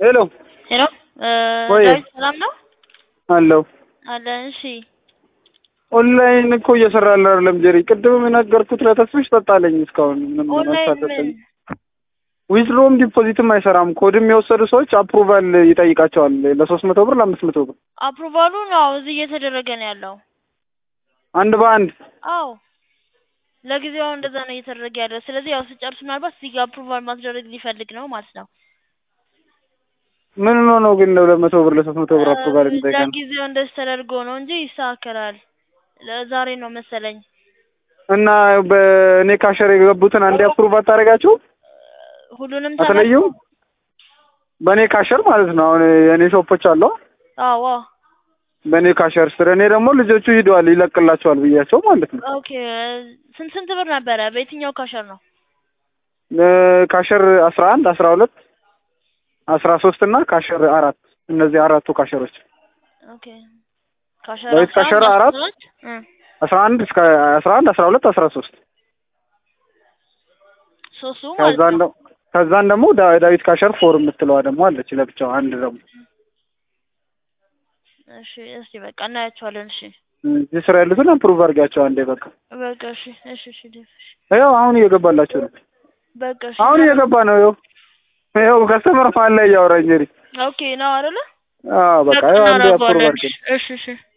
ሄሎ ሄሎ ወይ ዳዊት ሰላም ነው አለው አለ። እሺ ኦንላይን እኮ እየሰራ ያለ አይደለም ጀሪ። ቅድም የነገርኩት ለተስፍሽ ጠጣለኝ እስካሁን ምንም ኦንላይን አልሳተፈኝ። ምን ዊዝድሮም ዲፖዚትም አይሰራም። ኮድም የወሰዱ ሰዎች አፕሩቫል ይጠይቃቸዋል ለሶስት መቶ ብር ለአምስት መቶ ብር አፕሩቫሉ ነው እዚህ እየተደረገ ነው ያለው። አንድ በአንድ አዎ ለጊዜው እንደዛ ነው እየተደረገ ያለው። ስለዚህ ያው ስጨርስ ምናልባት እዚህ ጋር አፕሩቫል ማስደረግ ሊፈልግ ነው ማለት ነው። ምን ሆኖ ነው ግን ለሁለት መቶ ብር ለሶስት መቶ ብር አፕሩቫል የሚጠይቀን? ለጊዜው እንደዚህ ተደርጎ ነው እንጂ ይስተካከላል። ለዛሬ ነው መሰለኝ። እና በእኔ ካሸር የገቡትን አንዴ አፕሩቭ አታደርጋቸው ሁሉንም አትለዩም? በእኔ ካሸር ማለት ነው። አሁን የእኔ ሾፖች አለው አዎ በእኔ ካሸር ስር እኔ ደግሞ ልጆቹ ሂደዋል ይለቅላቸዋል ብያቸው ማለት ነው። ኦኬ ስንት ስንት ብር ነበረ? በየትኛው ካሸር ነው? እ ካሸር አስራ አንድ አስራ ሁለት አስራ ሶስት እና ካሸር አራት እነዚህ አራቱ ካሸሮች ኦኬ ካሸር ዳዊት አስራ ካሸር አንድ አራት አስራ ሁለት እ አስራ አንድ እስከ አስራ አንድ አስራ ሁለት አስራ ሶስት ሶስቱ ማለት ከዛን ነው። ደግሞ ከዛን ደግሞ ዳ- ዳዊት ካሸር ፎር የምትለዋ ደግሞ አለች ለብቻው አንድ ደግሞ እሺ እስቲ በቃ እናያቸዋለን። እሺ እዚህ ስራ ያሉትን አፕሩቭ አድርጊያቸው አንዴ በቃ በቃ እሺ እሺ እሺ ዴቭ፣ እሺ ያው አሁን እየገባላቸው ነው በቃ እሺ አሁን እየገባ ነው ያው ያው ከስተመር መሀል ላይ እያወራኝ እንግዲህ ኦኬ ነው አይደለ? አዎ በቃ ያው አንዴ አፕሩቭ እናደርገዋለን። አድርጊ እሺ እሺ